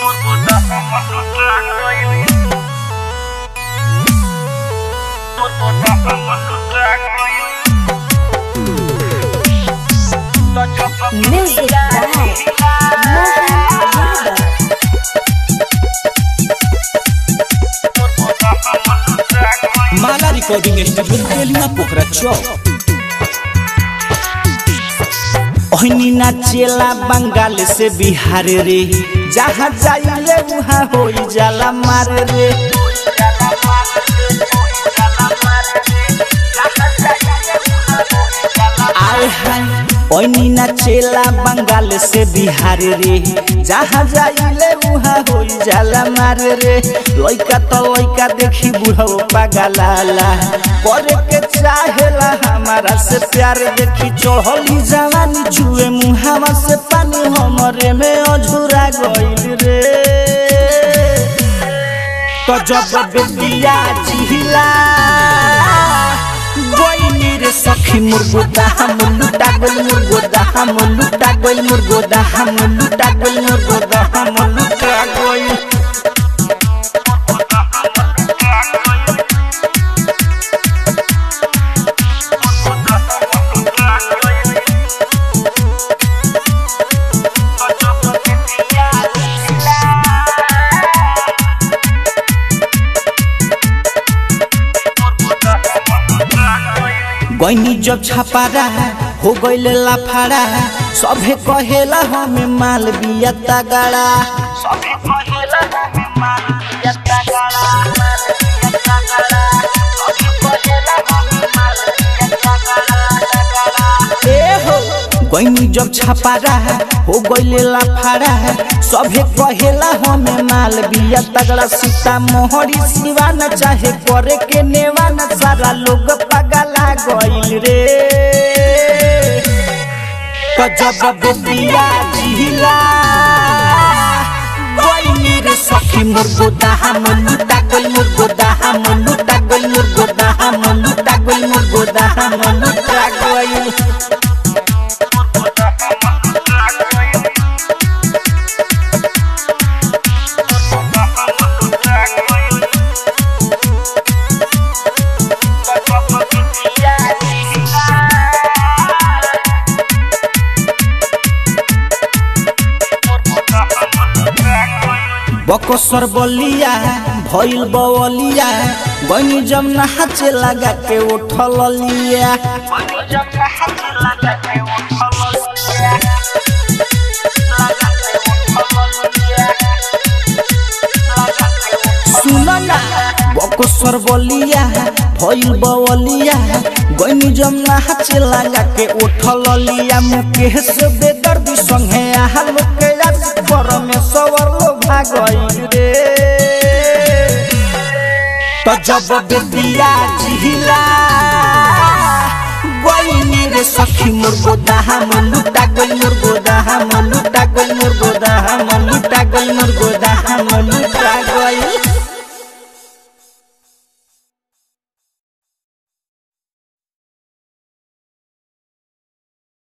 Music by Mohan Yadav. Mala recording studio Beliya Pokhara चौक ओहनी नाचेला बंगाल से बिहार रे जहाँ जाइले वहाँ हो जाला मार रे आए हाय ओहनी नाचेला बंगाल से बिहार रे जहाँ जाइले वहाँ हो जाला मार रे लइका तो लइका देखी बुढ़ो पागलाला करे के चाहेला हमारा से प्यार देखी चढ़ली जवानी जुए मुहावा से पानी हमरे में अझुरा गइल रे तो जब बेटिया जिहिला गइनी रे सखी मुर्गोदा हम लुटा गइल मुर्गोदा हम लुटा गइल मुर्गोदा हम लुटा गइल मुर्गोदा हम लुटा गइल गइनी जब छापारा हो गइल लाफाड़ा सभे कहेला हमें माल बिया तगड़ा सभे कहेला हमें माल बिया तगड़ा ए हो गइनी जब छापारा हो गइले लाफाड़ा सभे कहेला हमें माल बिया तगड़ा सीता मोहरी सिवा न चाहे करे के नेवा न सारा लोग पगला गइल रे गजब बेटिया जिहिला गइनी रे सखी मुर्गोदा हम लुटा गइल मुर्गोदा हम लुटा गइल मुर्गोदा हम लुटा गइल मुर्गोदा हम लुटा गइल बकसर बलिया भइल बवलिया गनी जब नहाचे लगा के उठल लिया सुन ना बकसर बलिया भइल बवलिया गनी जब नहाचे लगा के उठल लिया मुकेश बेदर्दी संगे आहा लोग के आज परमेश्वर लो भागइल रे तो जब बेटिया जिहिला गइनी रे सखी मुर्गोदा हम लुटा गइल मुर्गोदा हम लुटा गइल मुर्गोदा हम लुटा गइल मुर्गोदा हम लुटा गइल